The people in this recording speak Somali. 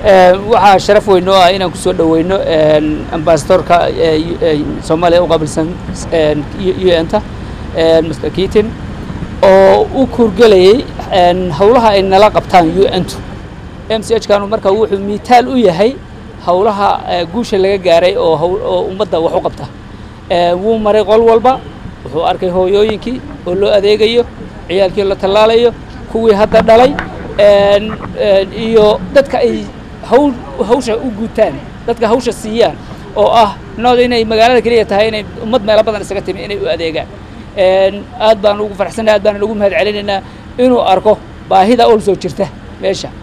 waxaa sharaf weyn oo ah inaan kusoo dhaweyno ambasadorka soomaaliya u qaabilsan u n ta mr keaton oo u kurgelayay hawlaha ay nala qabtaan u n tu m c h kanu marka wuxuu miitaal u yahay hawlaha guusha laga gaaray oo oo ummadda wax u qabta wuu maray qol walba wuxuu arkay hooyooyinkii oo loo adeegayo ciyaalkii la tallaalayo kuwii hadda dhalay iyo dadka ay hawl hawsha u guutaan dadka hawsha siiyaan oo ah nood inay magaalada keliya tahay inay ummad meelo badan isaga timi inay u adeegaan aad baan ugu faraxsannahay aad baan ugu mahad celinaynaa inuu arko baahida ol soo jirta meesha